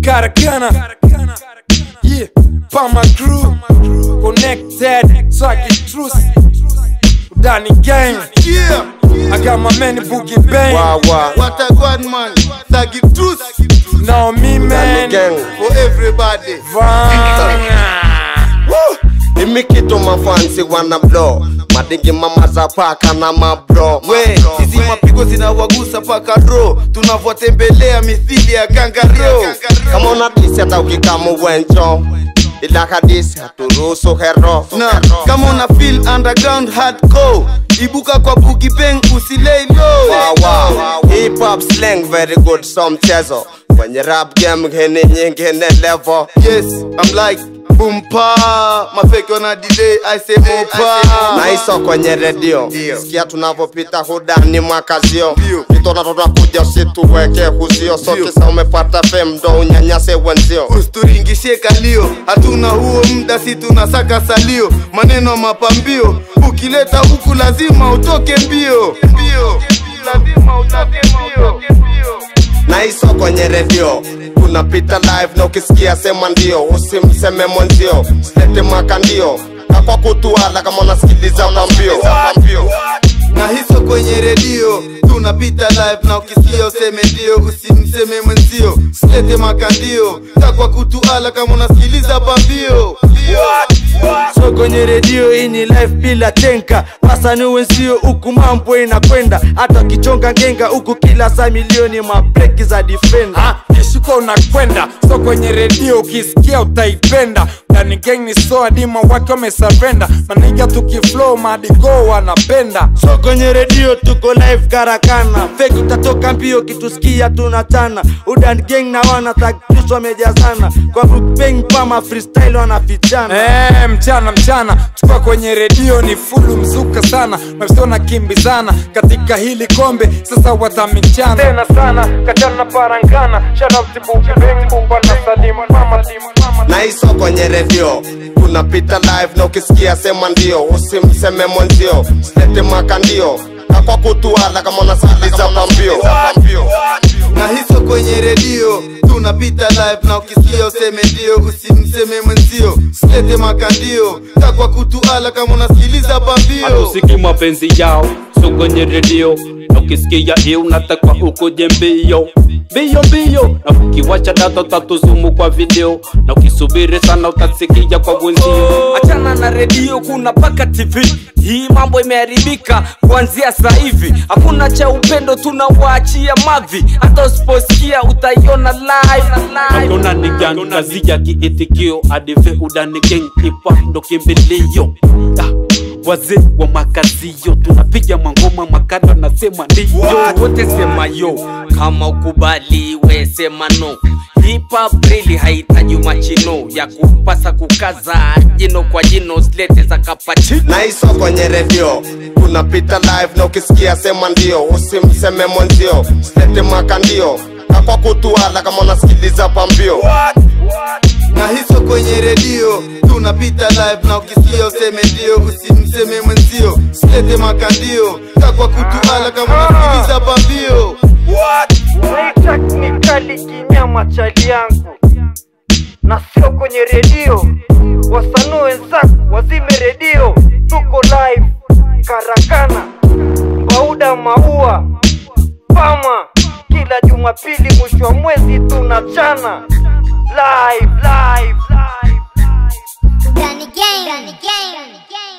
Karakana. Yeah, Pama crew. Connected. Swaggy Truth. Danny Gang. Yeah, I got my man Boogie Bang. Wow, wow. what a good man. Thuggy truth Now me man. Gang. for everybody. Vanga. Imi kitu mafansi wana blow madingi mama za paka na mabro We, hizi mapigo zinawagusa paka ro, tunavyotembelea mithili ya gangaro. kama una disi hata ukikama uwenjo ila hadisi haturuhusu hero Na kama una feel underground hardcore, ibuka kwa Boogie Bang usilei low. wow, wow. hip hop slang very good so mchezo kwenye rap game ngine nyingine level Yes, I'm like bumpa, mafeki wana delay, I say mopa. na iso kwenye redio Ndio. sikia tunavyopita hudani mwakazio Ndio. kitona tutakuja usituweke huzio so Ndio. kisa umepata fem ndo unyanyase wenzio Usituringishe kalio, hatuna huo muda, si tunasaka salio. Maneno mapambio, ukileta huku lazima utoke mbio. Mbio, lazima utoke mbio. na iso kwenye redio unapita live na ukisikia sema ndio usimseme mwenzio silete mwaka ndio kakwa kutuala kama unasikiliza pambio na hiso kwenye redio tunapita live na ukisikia useme ndio usimseme mwenzio silete makandio takwa kutuala kama unasikiliza pambio so kwenye redio hii ni live bila tenka wasani wenzio huku mambo inakwenda hata ukichonga ngenga huku kila saa milioni mabreki za defender Ha, kishuka unakwenda so kwenye redio ukisikia utaipenda Danny Gang ni so adima wake wamesavenda maniga tukiflow madigo wanapenda so kwenye redio tuko live karakana feki utatoka mbio kitusikia tunachana udan gang na wana taktis wamejazana kwa bukbeng pama freestyle wanafichana Eh, mchana mchana tukiwa kwenye redio ni fulu mzuka sana mafisi wanakimbizana katika hili kombe sasa watamichana tena sana kachana parangana na iso kwenye redio unapita live na ukisikia sema ndio usimseme mwenzio silete mwaka ndio kakwa kutuala kama unasikiliza pambio na hiso kwenye redio tunapita live na ukisikia useme ndio usimseme mwenzio silete makandio takwa kutuala kama unasikiliza pambio hatusiki mapenzi yao so kwenye redio na ukisikia hii unataka ukuje mbio mbio mbio na ukiwacha data utatuzumu kwa video na ukisubiri sana utasikia kwa wenzio achana na redio kuna paka tv hii mambo imeharibika kuanzia sasa hivi hakuna cha upendo tunawaachia mavi hata usiposikia utaiona live Hakuna ni gang kazi ya kiitikio adive udani gang ipa ndo kimbilio Da, wazee wa makazio tunapiga mangoma makada nasema ndiyo wote sema yo kama ukubali we sema no Hip hop really hahitaji machino ya kupasa kukaza jino kwa jino silete za kapachino na iso kwenye redio unapita live na ukisikia sema ndio usimseme mwenzio silete mwaka ndio kakwa kutuala kama unasikiliza pambio na hiso kwenye redio tunapita live na ukisikia useme ndio usimseme mwenzio silete makandio takwa kutuala kama unasikiliza pambio ni kali kinyama chali yangu na sio kwenye redio wasanii wenzako wazime redio tuko live karakana mbauda maua pama kila jumapili mwisho wa mwezi tunachana live live live Danny Gang. Danny Gang.